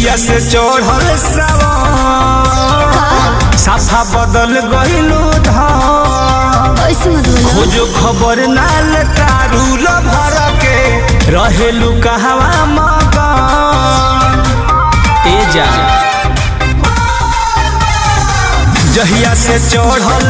जहिया से चढ़ल सावन साफा बदल गइलू धाम ऐसे मत बोलो खोजो खबर नाल तारू भर के रहेलू कहवा मगन ए जा जहिया से चढ़ल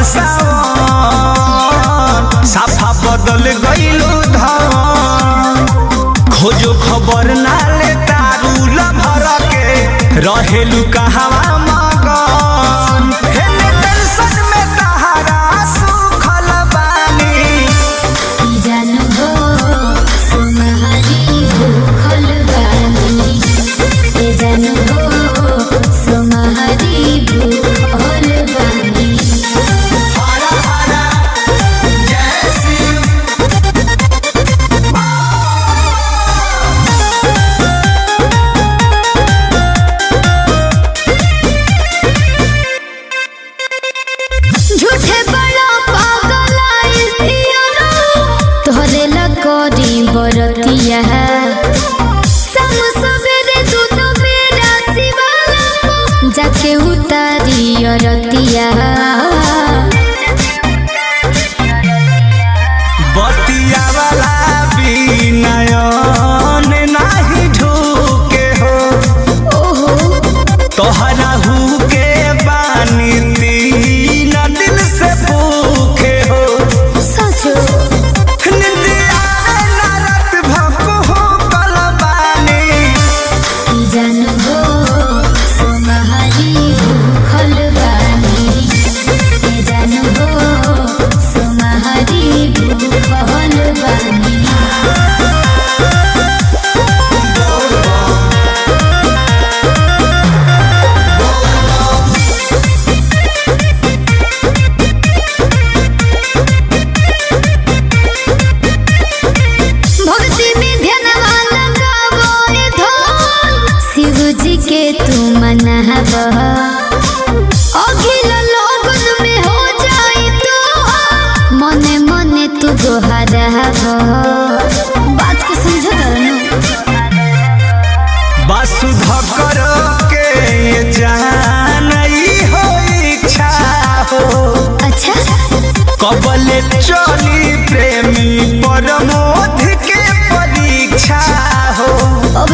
सावन साफा बदल गइलू धाम खोजो खबर नाले तारू भर के रहेलू कहवा मगन हेले टेंशन में तहारा सुखल बानी जानू हो सुनहरी भूखल बानी ए जानू हो सुनहरी भूखल बानी हरा हरा जय शिव झूठे बड़ा पागल आइल पियरो तोहरे लकोरी बरतिया सम सवेरे दूध मेरा शिवाला जाके उतारी अरतिया बतिया वाला विनयन नाही ढूके हो ओहो तोहरा हु के बानी तीन दिल से भूखे हो सचो निंदिया ना रात भको हो कलबानी जानू हो सुनहरी भूखल बानी ए जानू हो सुनहरी भूखल बानी भक्ति में ध्यानवा लगावो रे धन शिव जी के तू मनाव अखिल लोगन में हो जाई तो मने मने तू गोहराव बात के समझ वासुधकर के ये जानई हो इच्छा हो अच्छा कबले चली प्रेमी परमोध के परीक्षा हो अब